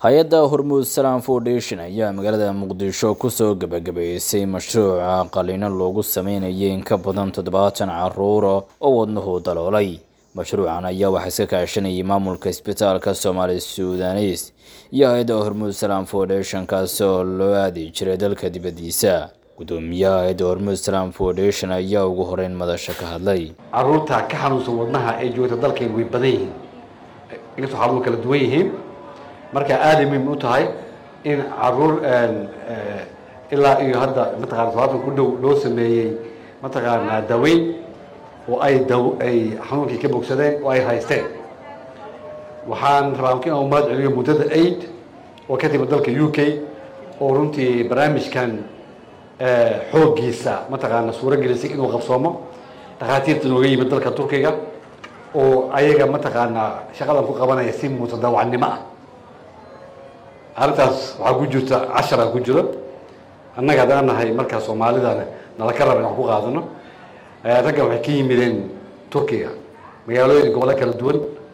hay-adda hormuud salam foundation ayaa magaalada muqdisho kusoo gebagabeysay mashruuca qaliino loogu sameynayay in ka badan toddobaatan caruura oo wadnuhu daloolay mashruucan ayaa waxaa iska kaashanayay maamulka isbitaalka soomaali sudanes iyo hay-adda hormuud salam foundation kaasi oo loo aadi jiray dalka dibaddiisa gudoomiyaha hay-adda hormuud salam foundation ayaa ugu horeyn madasha ka hadlay caruurta ka xanuunsan wadnaha ee joogta dalkeen way badan yihiin inkastoo xanuun kala duwan yihiin marka aaday muhiim u tahay in caruur ilaa iyo hadda mataqana todobaatan ku dhow loo sameeyey mataqaanaa daweyn oo ay daw ay xanuunkii ka bogsadeen oo ay haysteen waxaan rabaa in aan mahad celiyo muddada aid oo ka timid dalka u k oo runtii barnaamijkan xooggiisa mataqaana suuro gelisay inuu qabsoomo dhakhaatiirta nooga yimid dalka turkiga oo ayaga mataqaanaa shaqadan ku qabanaya si mutadawacnimo ah arrintaas waxaa ku jirta cashara ku jiro annaga haddaan nahay markaa soomaalidana nala ka raba in wax ku qaadano raggan waxay ka yimideen turkiga magaalooyin gobollo kala duwan